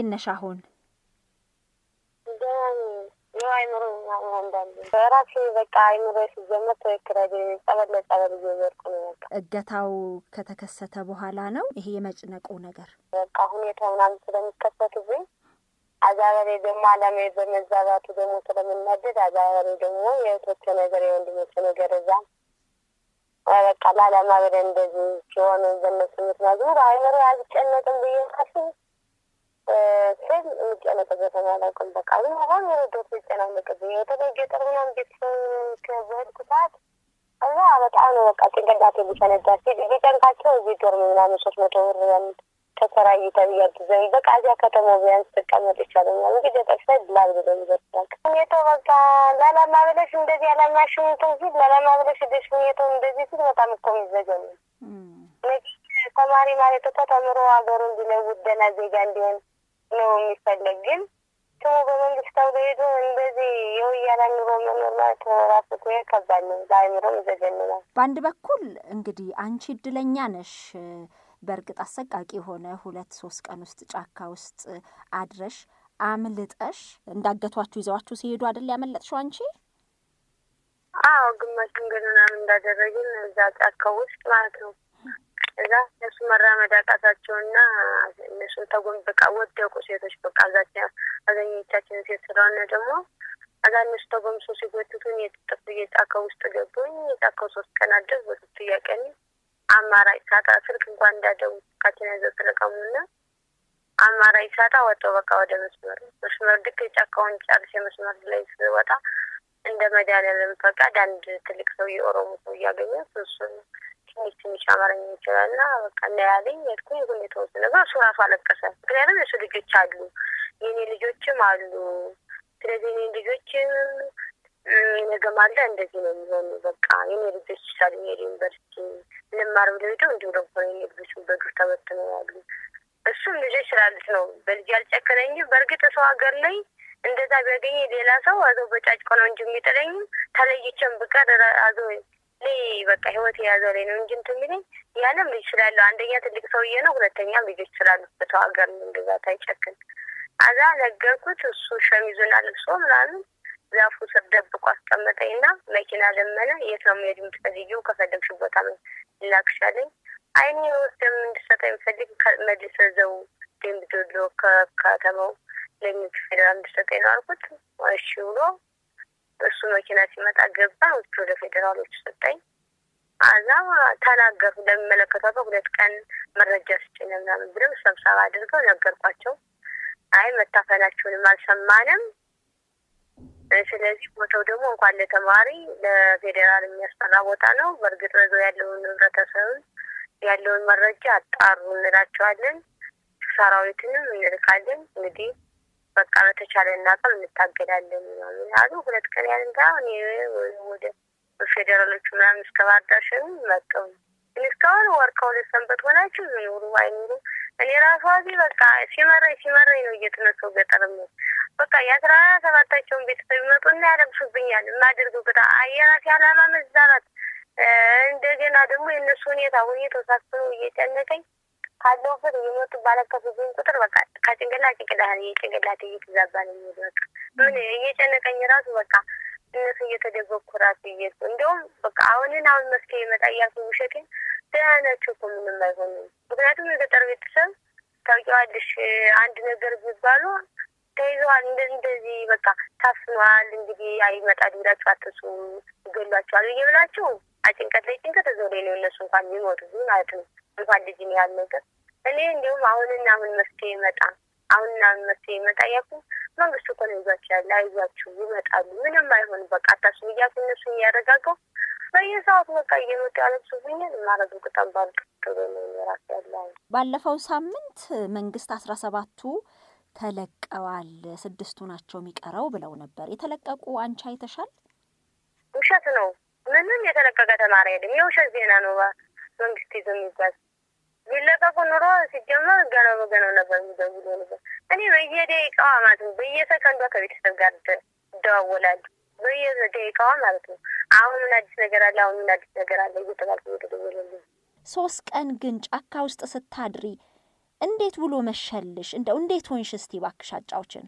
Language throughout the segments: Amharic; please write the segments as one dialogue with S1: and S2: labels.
S1: እንዴት ነሽ አሁን?
S2: አይምሮ አንዳንድ በራሴ በቃ አይምሮ ሲጀመር ትክክል አይደለም። ጸበል ለጸበል እየዘርኩ ነው። በቃ
S1: እገታው ከተከሰተ በኋላ ነው ይሄ የመጭነቁ ነገር።
S2: በቃ ሁኔታ ምናምን ስለሚከሰትብኝ አዛበሬ ደግሞ አላማዬ በመዛባቱ ደግሞ ስለምናደድ አዛበሬ ደግሞ የእህቶቼ ነገር የወንድሞቼ ነገር እዛ በቃ ለአላማ ብለን እንደዚህ ሲሆን በእነሱ ምክንያት አይምሮ አልጨነቅም ብዬ ሳስብ ስል የሚጨነቅበት አላውቅም። በቃ ግን አሁን የረዶት ይጨናነቅብኝ በተለይ ገጠር ምናምን ቤተሰብ በሄድኩ ሰዓት እዛ በጣም ነው በቃ ጭንቅላቴ ሊፈነዳ ሲል ቢጨንቃቸው እዚህ ዶርም ምናምን ሶስት መቶ ብር ተሰራይ ተብያግዘኝ በቃ እዚያ ከተማው ቢያንስ ትቀመጥ ይቻለኛል እንጂ ገጠር ሳይ ላብድ ደሚደርሳል ሁኔታው በቃ ለዓላማ ብለሽ እንደዚህ ያላማሽን እንትን ሲል ለዓላማ ብለሽ ደሽ ሁኔታው እንደዚህ ሲል በጣም እኮ የሚዘገኝ ተማሪ ማለት እኮ ተምሮ ሀገሩ እንዲለውጥ ደህና ዜጋ እንዲሆን ነው የሚፈለግ። ግን ስሙ በመንግስት ተብሎ ሄዶ እንደዚህ የወያላ ኑሮ መኖር ማለት ራሱ እኮ ከባድ ነው፣ ለአእምሮም ይዘገንናል።
S1: በአንድ በኩል እንግዲህ አንቺ እድለኛ ነሽ። በእርግጥ አሰቃቂ የሆነ ሁለት ሶስት ቀን ውስጥ ጫካ ውስጥ አድረሽ አምልጠሽ እንዳገቷችሁ ይዘዋችሁ ሲሄዱ አይደል ያመለጥሽው አንቺ?
S2: አዎ ግማሽ መንገድ ምናምን እንዳደረግን እዛ ጫካ ውስጥ ማለት ነው እዛ እነሱ መራመድ አቃታቸውና እነሱን ተጎንብቃ ወደቁ ሴቶች። በቃ አዛኛ አብዛኞቻችን ሴት ስለሆነ ደግሞ እዛ እነሱ ተጎምሶ ሲጎትቱን የጥጥፍ የጫካ ውስጥ ገቡኝ። የጫካው ሶስት ቀን አደር በሶስተኛ ቀን አማራጭ ሳጣ ስልክ እንኳን እንዳደው ካችን ያዘ ተለቀሙና አማራጭ ሳጣ ወጣው በቃ ወደ መስመር መስመር ልክ የጫካውን ጨርሼ መስመር ላይ ስወጣ እንደ መድኃኒዓለም ፈቃድ አንድ ትልቅ ሰው የኦሮሞ ሰው እያገኘ እሱን ትንሽ ትንሽ አማርኛ ይችላል እና በቃ እናያለኝ ሄድኩኝ። ሁኔታው ነገር እሱ ራሱ አለቀሰ። ምክንያቱም የሱ ልጆች አሉ፣ የኔ ልጆችም አሉ። ስለዚህ የኔ ልጆችም ነገም አለ እንደዚህ ነው የሚሆኑ በቃ የኔ ልጆች ይቻሉ ሄድ ዩኒቨርሲቲ ልማር ብለው ሄደው እንዲሁ ደግሞ የኔ ልጆች በዱር ተበትነው ያሉ እሱም ልጆች ስላሉት ነው በልጅ ያልጨከነኝ። በእርግጥ ሰው ሀገር ላይ እንደዛ ቢያገኝ ሌላ ሰው አዘው በጫጭቆ ነው እንጂ የሚጥለኝም ተለይቼም ብቀር አዞ ላይ በቃ ህይወት የያዘው ላይ ነው እንጂ እንትን የሚለኝ ያንም ልጅ ስላለው አንደኛ ትልቅ ሰውዬ ነው፣ ሁለተኛም ልጆች ስላሉት በሰው ሀገር እንደዛ ታይጨክን አዛ ነገርኩት። እሱ ሸሚዙን አልብሶ ምናምን ዛፉ ስር ደብቆ አስቀመጠኝና መኪና ለመነ። የት ነው መሄድ የምትፈልጊው? ከፈለግሽ ቦታ ላክሻለኝ። አይኔ ወስደም እንድሰጠ የሚፈልግ መልስ ዘው ደንብ ዶሎ ከከተማው ለሚት ፌዴራል እንድሰጠኝ ነው አልኩት። እሺ ብሎ እሱ መኪና ሲመጣ ገባ። ውጭ ወደ ፌዴራሎች ሰጠኝ። አዛ ተናገሩ ለሚመለከተው ሁለት ቀን መረጃ ስጭኝ ምናምን ብለው ስብሰባ አድርገው ነገርኳቸው። አይ መታፈናቸውንም አልሰማንም። ስለዚህ ቦታው ደግሞ እንኳን ለተማሪ ለፌዴራል የሚያስጠራ ቦታ ነው። በእርግጥ በዛው ያለውን ህብረተሰብን ያለውን መረጃ አጣሩ እንላቸዋለን። ሰራዊትንም እንልካለን። እንግዲህ በቃ በተቻለ እናቀም እንታገዳለን ምናምን ያሉ ሁለት ቀን ያህል እንዳ ወደ ፌዴራሎቹ ምናምን እስከ ባህር ዳር ሸኙኝ መጣሁ። ግን እስካሁን ወር ከሁለት ሰንበት ሆናችሁ ኑሩ አይኑሩ እኔ ራሷ እዚህ በቃ ሲመረኝ ሲመረኝ ነው እየተነሳው ገጠር ነው በቃ የአስራ ሰባታቸውን ቤተሰብ ይመጡና ያለብሱብኛል። የማደርገው ግዳ የራሴ አላማ መዛራት እንደገና ደግሞ የእነሱ ሁኔታ ሁኔታው ሳስበው እየጨነቀኝ ካለሁበት እየመጡ ባለከፉብኝ ቁጥር በቃ ከጭንቅላት ጭንቅላት የጭንቅላት እየተዛባ ነው የሚሄድ በቃ ምን እየጨነቀኝ ራሱ በቃ እነሱ እየተደበኩ ራሱ እየሱ እንዲሁም በቃ አሁንን አሁን መፍትሄ ይመጣ እያልኩ ውሸቴን ደህና ናቸው እኮ ምንም አይሆንም። ምክንያቱም የገጠር ቤተሰብ ታውቂዋለሽ፣ አንድ ነገር ቢባሉ ተይዘዋል፣ እንደዚህ በቃ ታፍኗል፣ እንግዲህ አይመጣል ብላችሁ አትሱ ይገሏቸዋል ብዬ ብላችሁ ጭንቀት ላይ ጭንቀት እዛው ላይ ነው እነሱ እንኳን የሚሞቱ ማለት ነው። እንኳን ልጅ ነው ያህል ነገር እኔ እንዲሁም አሁንና አሁን መፍትሄ ይመጣ አሁንና አሁን መፍትሄ ይመጣ እያልኩ መንግስት እኮ ነው ይዟቸው ያለ አይዟችሁ ይመጣሉ፣ ምንም አይሆንም፣ በቃ አታስቡ እያልኩ እነሱ እያረጋገው በየሰዓቱ በቃ እየመጡ ያለብሱብኛል። የማረገው ቅጠም ባልቅጥሎ ነው የራስ ያለ
S1: ባለፈው ሳምንት መንግስት አስራ ሰባቱ ተለቀዋል፣ ስድስቱ ናቸው የሚቀረው ብለው ነበር። የተለቀቁ አንቺ አይተሻል?
S2: ውሸት ነው። ምንም የተለቀቀ ተማሪ አይደለም። የውሸት ዜና ነው መንግስት ይዞ የሚባል ቢለቀቁ ኑሮ ሲጀመር ገና በገናው ነበር የሚደውሉ ነበር። እኔ በየደቂቃዋ ማለት ነው በየሰከንዷ ከቤተሰብ ጋር እደዋወላለሁ። በየደቂቃዋ ማለት ነው። አሁን ምን አዲስ ነገር አለ? አሁን ምን አዲስ ነገር አለ? እየተባልኩ እየተደወለልኝ
S1: ሶስት ቀን ግን ጫካ ውስጥ ስታድሪ እንዴት ብሎ መሸልሽ? እንደው እንዴት ሆንሽ? እስቲ እባክሽ አጫውችን።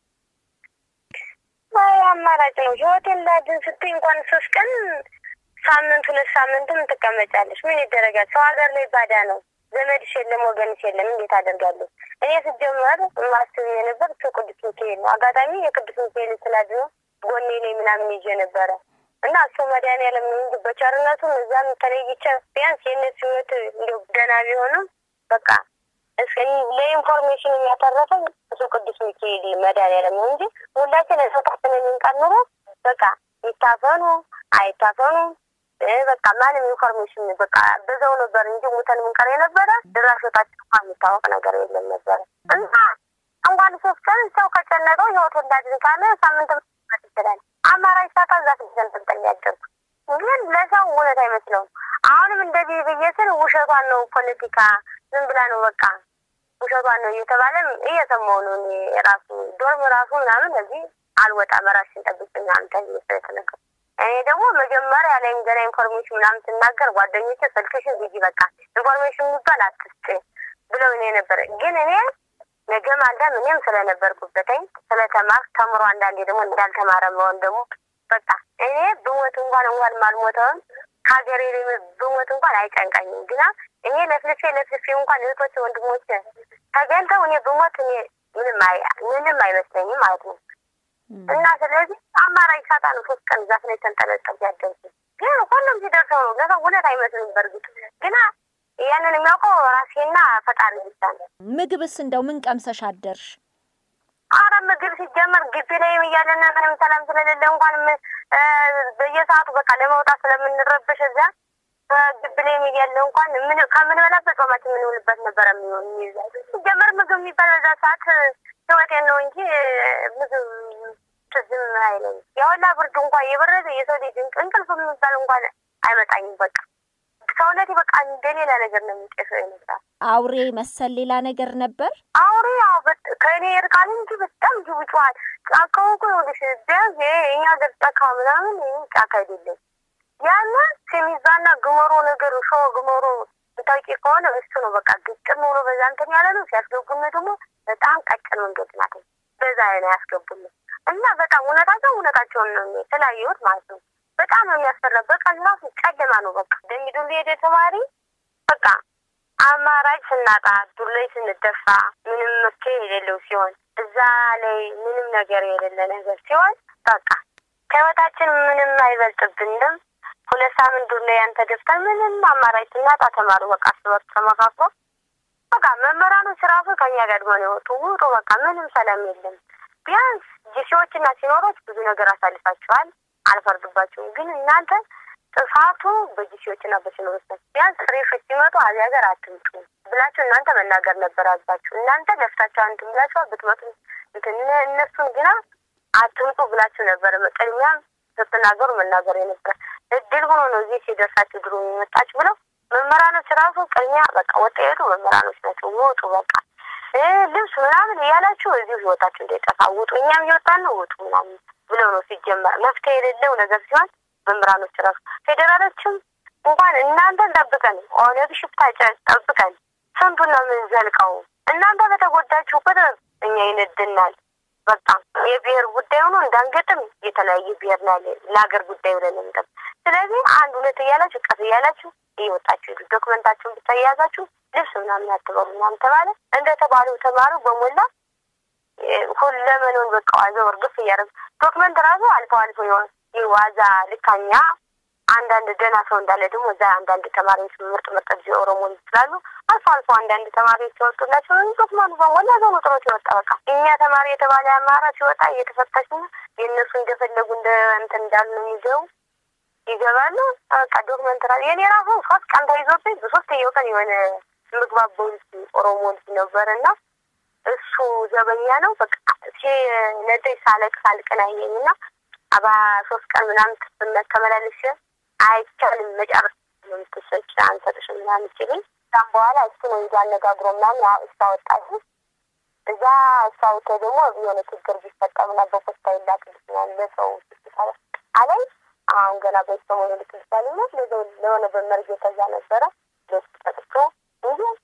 S2: አይ አማራጭ ነው። ህይወቴን ላድን ስትይ እንኳን ሶስት ቀን ሳምንት ሁለት ሳምንትም ትቀመጫለሽ። ምን ይደረጋል? ሰው ሀገር ላይ ባዳ ነው። ዘመድሽ የለም፣ ወገንሽ የለም። እንዴት አደርጋለሁ? እኔ ስጀመር ማስብ የነበር እሱ ቅዱስ ሚካኤል ነው። አጋጣሚ የቅዱስ ሚካኤል ስላድኖ ጎኔ ላይ ምናምን ይዤ ነበረ እና እሱ መድኃኒዓለም እንጂ በቸርነቱም እዛም ተለይቼ ቢያንስ የእነሱ ህይወት እንዲያው ደህና ቢሆንም በቃ እስከ ለኢንፎርሜሽን የሚያተረፈኝ እሱ ቅዱስ ሚካኤል መድኃኒዓለም ነው እንጂ ሁላችን እሰታችን የሚንቀር ኑሮ በቃ ይታፈኑ አይታፈኑ በቃ ማንም ኢንፎርሜሽን በቃ በዛው ነበር እንጂ ሙተን ምንቀር የነበረ ድራሾታችን እንኳ የሚታወቅ ነገር የለም ነበረ እና እንኳን ሶስት ቀን ሰው ከጨነቀው ህይወቱ እንዳድን ካለ ሳምንት መት ይችላል። አማራጭ ሳታ እዛ ተንጠልጠል ያደርጉ ግን ለሰው እውነት አይመስለውም። አሁንም እንደዚህ ብዬ ስል ውሸቷን ነው ፖለቲካ ዝም ብላ ነው በቃ ውሸቷን ነው እየተባለም እየሰማሁ ነው። እኔ ራሱ ዶርም ራሱ ምናምን እዚህ አልወጣም ራስሽን ጠብቂ ምናምን ተብዬ ስለተነገርኩ እኔ ደግሞ መጀመሪያ ላይ ገና ኢንፎርሜሽን ምናምን ስናገር ጓደኞቼ ስልክሽን ዝጊ፣ በቃ ኢንፎርሜሽን የሚባል አትስጭ ብለው እኔ ነበረ። ግን እኔ ነገ ማልዳም እኔም ስለነበርኩበትኝ ስለተማር ተምሮ አንዳንዴ ደግሞ እንዳልተማረ መሆን ደግሞ በቃ እኔ ብሞት እንኳን እንኳን ማልሞተውን ከሀገሬ ላይ ብሞት እንኳን አይጨንቃኝም። ግና እኔ ለፍልፌ ለፍልፌ እንኳን እህቶች ወንድሞች ተገኝተው እኔ ብሞት እኔ ምንም ምንም አይመስለኝም ማለት ነው። እና ስለዚህ አማራጭ ሳጣ ነው ሶስት ቀን ዛፍ ላይ ተንጠለጠል ያደርጉ ግን ሁሉም ሲደርሰው ነው ለሰው እውነት አይመስልም። በእርግጥ ግና ያንን የሚያውቀው ራሴና ፈጣሪ ብቻ ነው።
S1: ምግብስ እንደው ምን ቀምሰሽ አደርሽ?
S2: አረ ምግብ ሲጀመር ግቢ ላይም እያለን ምንም ሰላም ስለሌለ እንኳን በየሰዓቱ በቃ ለመውጣት ስለምንረበሽ እዛ ግቢ ላይም እያለ እንኳን ምን ከምንበላበት ጾማችን የምንውልበት ነበረ የሚሆን ሲጀመር ምግብ የሚባል በዛ ሰዓት ህይወቴን ነው እንጂ ምግብ ትዝም አይለኝ። የወላ ብርድ እንኳን የበረደ የሰው ልጅ እንቅልፍ የሚባል እንኳን አይመጣኝም። በቃ ሰውነቴ በቃ እንደሌላ ነገር ነው የሚጤሰው ይመስላል።
S1: አውሬ መሰል ሌላ ነገር ነበር።
S2: አውሬ ያው ከእኔ እርቃን እንጂ በጣም ጅቡ ጮኋል። ጫካው እኮ ይኸውልሽ ቢያንስ ይሄ እኛ ሀገር ጫካ ምናምን ይህ ጫካ አይደለም። ያን ሴሚዛና ግመሮ ነገር ሾ ግመሮ ታውቂ ከሆነ እሱ ነው በቃ ግጥም ብሎ በዛ እንትን ያለ ነው። ሲያስገቡን ደግሞ በጣም ቀጭን መንገድ ናት። በዛ ነው ያስገቡን እና በጣም እውነታቸው እውነታቸውን ነው የተለያየሁት ማለት ነው። በጣም ነው የሚያስፈራ። በቃ ራሱ ጨለማ ነው። በቃ ደሚዱል ሄደ ተማሪ በቃ አማራጭ ስናጣ ዱር ላይ ስንደፋ ምንም መፍትሄ የሌለው ሲሆን እዛ ላይ ምንም ነገር የሌለ ነገር ሲሆን በቃ ከህይወታችን ምንም አይበልጥብንም። ሁለት ሳምንት ዱር ላይ ያንተ ደፍተን ምንም አማራጭ ስናጣ ተማሩ በቃ እርስ በርስ ተመካክሮ በቃ መምህራኖች ራሱ ከኛ ጋር ነው የወጡ ውጡ። በቃ ምንም ሰላም የለም። ቢያንስ ጂሲዎችና ሲኖሮች ብዙ ነገር አሳልፋችኋል፣ አልፈርድባችሁም። ግን እናንተ ጥፋቱ በጂሲዎችና በሲኖሮች ናቸው። ቢያንስ ፍሬሾች ሲመጡ አዚ ሀገር አትምጡ ብላችሁ እናንተ መናገር ነበር አዝባችሁ። እናንተ ለፍታችሁ አንትን ብላችኋል ብትመጡ እንትን እነሱን ግና አትምጡ ብላችሁ ነበር ቅድሚያም ስትናገሩ መናገር የነበር እድል ሆኖ ነው እዚህ ሲደርሳችሁ ድሮ የመጣችሁ ብለው መምህራኖች ራሱ ቅድሚያ በቃ ወጣ የሄዱ መምህራኖች ናቸው። ውጡ በቃ ልብስ ምናምን እያላችሁ እዚሁ ህይወታችሁ እንዳይጠፋ ውጡ፣ እኛም እየወጣን ነው ውጡ ምናምን ብለው ነው ሲጀመር መፍትሄ የሌለው ነገር ሲሆን መምህራኖች ራሱ ፌዴራሎችም እንኳን እናንተን ጠብቀን ኦነግ ሽፍታ ጠብቀን ስንቱን ነው የምንዘልቀው? እናንተ በተጎዳችሁ ቁጥር እኛ ይነድናል። በቃ የብሔር ጉዳይ ሆኖ እንዳንገጥም የተለያየ ብሔር ና ለሀገር ጉዳይ ብለን እንጠብ። ስለዚህ አንድ ሁለት እያላችሁ ቀስ እያላችሁ እየወጣችሁ ሄዱ። ዶክመንታችሁን ብቻ እያያዛችሁ ልብስ ምናምን አትበሉ ምናምን ተባለ። እንደ ተባሉ ተማሩ በሞላ ሁለመኑን በቃ ዋዛው እርግፍ እያደረጉ ዶክመንት ራሱ አልፎ አልፎ የሆነ ዋዛ ልካኛ አንዳንድ ደህና ሰው እንዳለ ደግሞ እዛ አንዳንድ ተማሪዎች ምርጥ ምርጥ ጊዜ ኦሮሞ ይችላሉ። አልፎ አልፎ አንዳንድ ተማሪዎች ሲወጡላቸው ዶክመንቱ በሞላ ዘኑ ጥሮት ይወጣ። በቃ እኛ ተማሪ የተባለ አማራ ሲወጣ እየተፈታሽ ነው የእነሱ እንደፈለጉ እንደ እንትን እንዳሉ ነው የሚገቡ ይገባሉ። በቃ ዶክመንት ራ የኔ ራሱ ሶስት ቀን ተይዞብኝ በሶስተኛው ቀን የሆነ ምግባበው ልጅ ኦሮሞ ልጅ ነበር እና እሱ ዘበኛ ነው። በቃ ሲነደኝ ሳለቅስ አልቀናየኝ እና አባ ሶስት ቀን ምናምን ትስነት ተመላለሽ አይቻልም መጨረስ ነው የምትሰጭ አንሰጥሽ ምናምን ሲልኝ ከዛም በኋላ እሱ ነው ይዞ አነጋግሮ ምናምን እስታወጣሽ እዛ እስታወተ ደግሞ የሆነ ችግር ቢፈጠር ምና በፖስታ ይላክልሽ ምናምን ለሰው ስስታለ አለኝ። አሁን ገና በሰሞኑ ልክልሻል ነት ለሆነ በመርጌ ተዛ ነበረ ለሱ ጠጥቶ እንጂ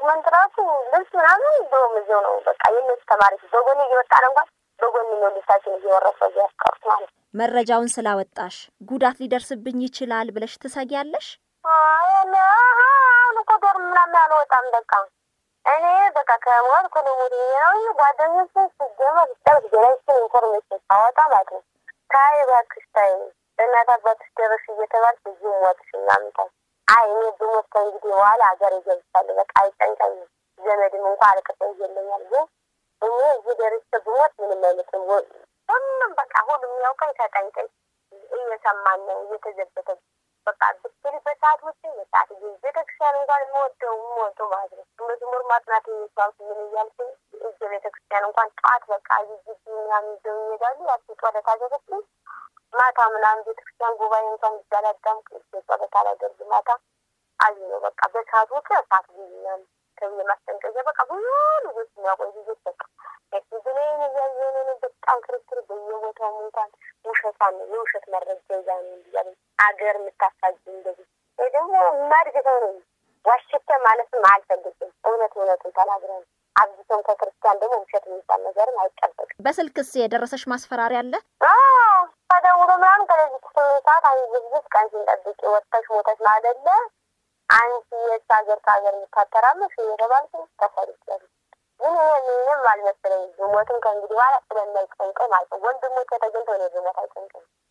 S2: ዶክመንት ራሱ ልብስ ምናምን እንደውም እዚያው ነው በቃ የነሱ ተማሪዎች በጎኔ እየወጣን እንኳን በጎን ነው ልብሳችን እየወረሰ እዚያ ያስቀሩት ማለት ነው።
S1: መረጃውን ስላወጣሽ ጉዳት ሊደርስብኝ ይችላል ብለሽ ትሰጊያለሽ?
S2: አሁን እኮ ዶርም ምናምን አልወጣም። በቃ እኔ በቃ ከሞት ከልሙድ ነው ጓደኞች ስጀመር ስጠት ገናችን ኢንፎርሜሽን ሳወጣ ማለት ነው ታይ እባክሽ ታይ በእናት አባትሽ ደረሽ እየተባልሽ ብዙ ሞትሽ ምናምን ታይ አይ እኔ ብሞት ከእንግዲህ በኋላ ሀገር ይገብቻለሁ። በቃ አይጨንቀኝም። ዘመድም እንኳ አልቅሰ ይገለኛል። ግን እኔ እዚህ ደርሼ ብሞት ምንም አይመስልም። ሁሉም በቃ ሁሉም የሚያውቀኝ ተጠንቀኝ እየሰማን ነው እየተዘበተ በቃ ብትል በሰዓት ውጭ የሰዓት ጊዜ ቤተክርስቲያን እንኳን የምወደው የምወደው ማለት ነው መዝሙር ማጥናት የሚቻሉት ምን እያልኩኝ እጀ ቤተክርስቲያን እንኳን ጠዋት በቃ ግቢ ምናምን ይዘው ይሄዳሉ። ያቺ ጸሎት አደረግኩኝ ማታ ምናምን ቤተክርስቲያን ጉባኤ እንኳን ይዛላዳምቅ እጀ ጸሎት አላደርግ ማታ አይ ነው በቃ በሰዓት ውጭ ሰዓት ጊዜ ምናምን ተብዬ ማስጠንቀቂያ በቃ ብዙ ልጆች የሚያቆይ ልጆች በቃ ብሌን እያየንን በጣም ክርክር በየቦታው እንኳን ውሸቷን የውሸት መረጃ ይዛ ነው እንዲያለ አገር የምታሳጅ እንደዚህ ይህ ደግሞ የማድግ ሰው ነው። ዋሸተ ማለትም አልፈልግም። እውነት እውነቱን ተናግረን አብዝቶም ከክርስቲያን ደግሞ ውሸት የሚባል ነገርም አይጠበቅም።
S1: በስልክስ የደረሰሽ ማስፈራሪያ አለ?
S2: ተደውሎ ምናምን ከለዚህ ስምንት ሰዓት አንድ ዝግጅት ቀን ሲንጠብቅ ወጥተሽ ሞተሽ ማደለ አንቺ የት ሀገር ከሀገር የምታተራመሽ እየተባልኩ ተሰርቻለሁ። ግን እኔ ምንም አልመሰለኝ ብሞትም ከእንግዲህ በኋላ ስለማይጨንቀኝ ማለት ነው። ወንድሞቼ ተገኝተው እኔ ብሞት አይጨንቀኝ